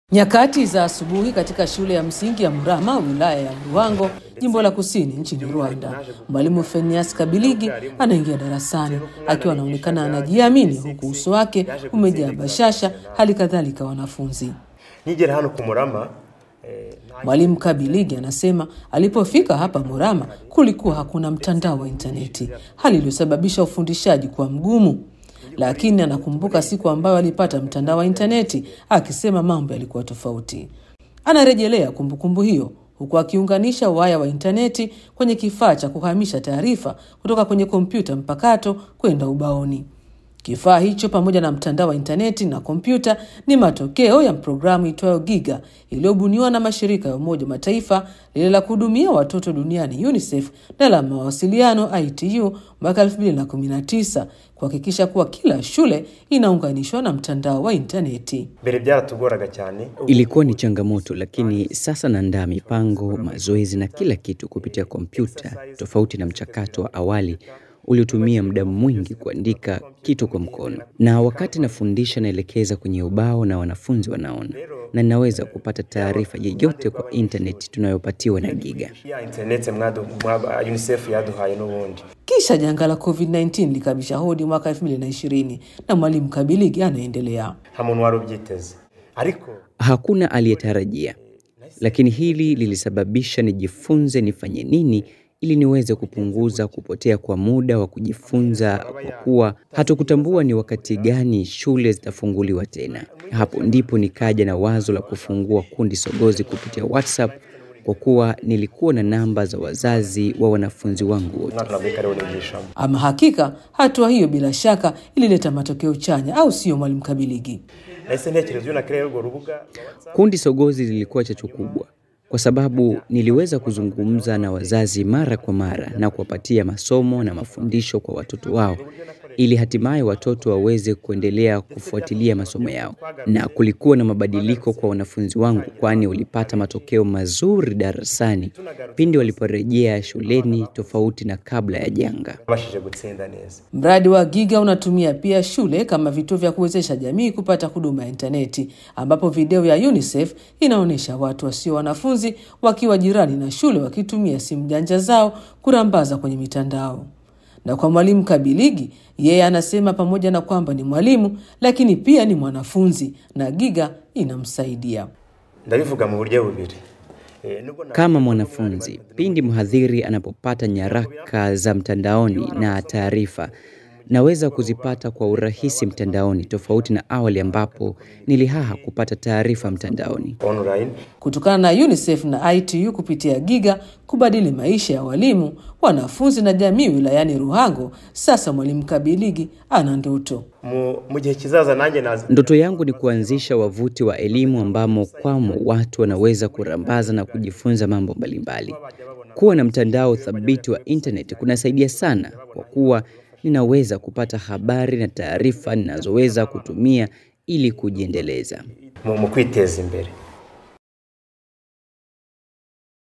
Nyakati za asubuhi katika shule ya msingi ya Murama, wilaya ya Ruhango, jimbo la kusini nchini Rwanda, mwalimu Fenias Kabiligi anaingia darasani akiwa anaonekana anajiamini, huku uso wake umejaa bashasha, hali kadhalika wanafunzi. Nigera hano ku Murama eh, Mwalimu Kabiligi anasema alipofika hapa Murama kulikuwa hakuna mtandao wa intaneti, hali iliyosababisha ufundishaji kuwa mgumu, lakini anakumbuka siku ambayo alipata mtandao wa intaneti, akisema mambo yalikuwa tofauti. Anarejelea kumbukumbu hiyo huku akiunganisha waya wa intaneti kwenye kifaa cha kuhamisha taarifa kutoka kwenye kompyuta mpakato kwenda ubaoni. Kifaa hicho pamoja na mtandao wa intaneti na kompyuta ni matokeo ya programu itwayo Giga iliyobuniwa na mashirika ya Umoja wa Mataifa, lile la kuhudumia watoto duniani UNICEF na la mawasiliano ITU mwaka 2019 kuhakikisha kuwa kila shule inaunganishwa na mtandao wa intaneti. mbere byaratugoraga cyane Ilikuwa ni changamoto, lakini sasa naandaa mipango, mazoezi na kila kitu kupitia kompyuta, tofauti na mchakato wa awali uliotumia muda mwingi kuandika kitu kwa mkono. Na wakati nafundisha, naelekeza kwenye ubao na wanafunzi wanaona, na ninaweza kupata taarifa yeyote kwa intaneti tunayopatiwa na Giga. ya internet mwadu mwaba UNICEF yaduhaye n'ubundi Kisha janga la COVID-19 likabisha hodi mwaka 2020 na mwalimu Kabiligi anaendelea. nta muntu wari ubyiteze ariko Hakuna aliyetarajia, lakini hili lilisababisha nijifunze nifanye nini ili niweze kupunguza kupotea kwa muda wa kujifunza, kwa kuwa hatukutambua ni wakati gani shule zitafunguliwa tena. Hapo ndipo nikaja na wazo la kufungua kundi sogozi kupitia WhatsApp, kwa kuwa nilikuwa na namba za wazazi wa wanafunzi wangu wote. umwaka nabwo kariho nigishamo Ama hakika hatua hiyo bila shaka ilileta matokeo chanya, au sio, mwalimu Kabiligi? nahise ntekereza iyo nakereye urwo rubuga rwa WhatsApp Kundi sogozi lilikuwa chachu kubwa kwa sababu niliweza kuzungumza na wazazi mara kwa mara na kuwapatia masomo na mafundisho kwa watoto wao ili hatimaye watoto waweze kuendelea kufuatilia masomo yao. Na kulikuwa na mabadiliko kwa wanafunzi wangu, kwani walipata matokeo mazuri darasani pindi waliporejea shuleni, tofauti na kabla ya janga. babashije gutsinda neza Mradi wa Giga unatumia pia shule kama vituo vya kuwezesha jamii kupata huduma ya intaneti, ambapo video ya UNICEF inaonyesha watu wasio wanafunzi wakiwa jirani na shule wakitumia simu janja zao kurambaza kwenye mitandao. Na kwa mwalimu Kabiligi, yeye anasema pamoja na kwamba ni mwalimu, lakini pia ni mwanafunzi na Giga inamsaidia. ndabivuga mu buryo bubiri Eh, nubwo na- Kama mwanafunzi, pindi mhadhiri anapopata nyaraka za mtandaoni na taarifa, naweza kuzipata kwa urahisi mtandaoni, tofauti na awali ambapo nilihaha kupata taarifa mtandaoni. online kutokana na UNICEF na ITU kupitia Giga kubadili maisha ya walimu, wanafunzi na jamii wilayani Ruhango. Sasa mwalimu Kabiligi ana ndoto. mu mu gihe kizaza nanjye nazi Ndoto yangu ni kuanzisha wavuti wa elimu ambamo kwamo watu wanaweza kurambaza na kujifunza mambo mbalimbali. Kuwa na mtandao thabiti wa intaneti kunasaidia sana, kwa kuwa ninaweza kupata habari na taarifa ninazoweza kutumia ili kujiendeleza. mu mu kwiteza imbere